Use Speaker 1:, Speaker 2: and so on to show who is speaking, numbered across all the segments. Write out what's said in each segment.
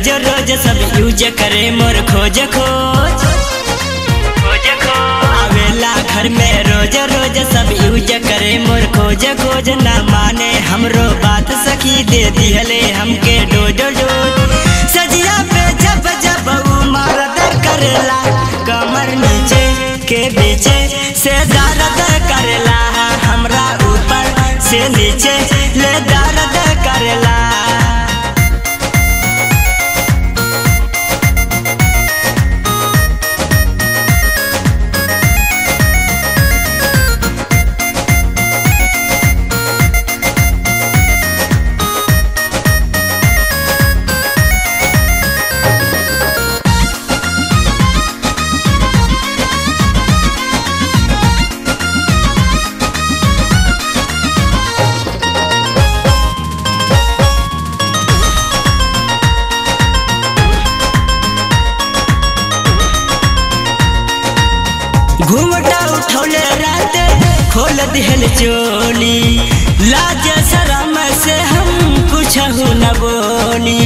Speaker 1: रोज रोज सब यूज करे मोर खोज खोज खोज खोज आवेला घर में रोज रोज सब यूज करे मोर खोज खोज ना माने हमरो बात सखी दे दिहले हमके डोज डोज सजिया पे जब जब ऊ मारद करेला कमर नीचे के बीचे से दर्द करेला हमरा ऊपर से नीचे ले दर्द करेला घूमटा उठौले रात खोल दिहल चोली लाज शरम से हम कुछ न बोली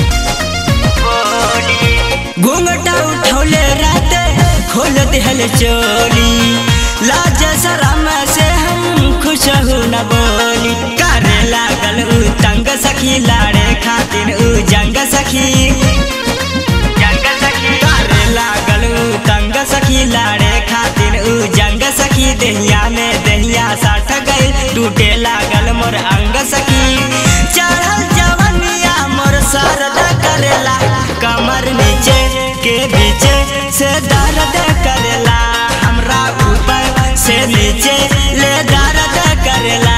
Speaker 1: घूमटा उठौले रात खोल दिहल चोली लाज शरम से हम खुश न बोली करे लागल उ तंग सखी लाड़े खातिर उ जंग सखी जंग सखी करे लागल उ तंग सखी लाड़े खातिर उ जंग सखी दहिया में दहिया साठ गई टूटे लागल मोर अंग सखी चढ़ल जवनिया मोर सरद करेला कमर नीचे के बीचे से दर्द करेला हमरा ऊपर से नीचे ले दर्द करेला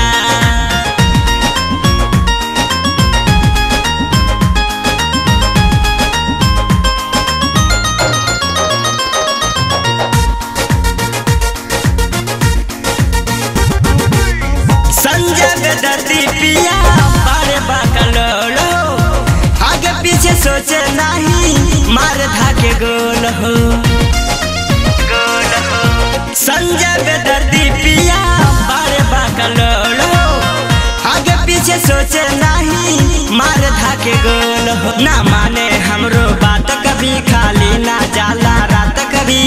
Speaker 1: संजय बेदर्दी पिया बारे बाकलोलो आगे पीछे सोचे नहीं मार धाके गोल हो गोल हो संजय बेदर्दी पिया बारे बाकलोलो आगे पीछे सोचे नहीं मार धाके गोल हो ना माने हमरो बात कभी खाली ना जाला रात कभी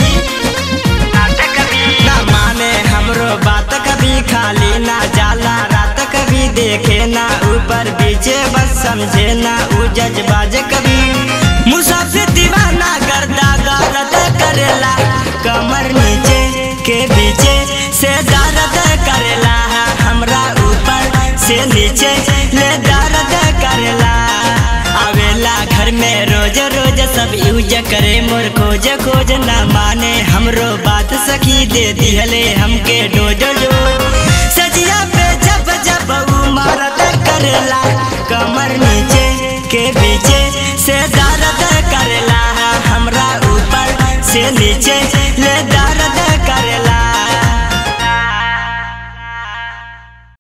Speaker 1: ना माने हमरो बात कभी खाली ना जाला रात कभी देखे ना ऊपर बीचे बस समझे ना ऊ जज्बाज कभी मुसाफिर दीवाना गर्दा गारद करेला कमर नीचे के बीचे से दर्द करेला हमरा ऊपर से नीचे ले दर्द करेला आवेला घर में रोज रोज सब यूज करे मोर खोज खोज ना माने हमरो बात सखी दे दिहले हमके डोज डोज सजिया पे जब जब ऊ मारत करेला कमर नीचे के बीचे से दर्द करेला हमरा ऊपर से नीचे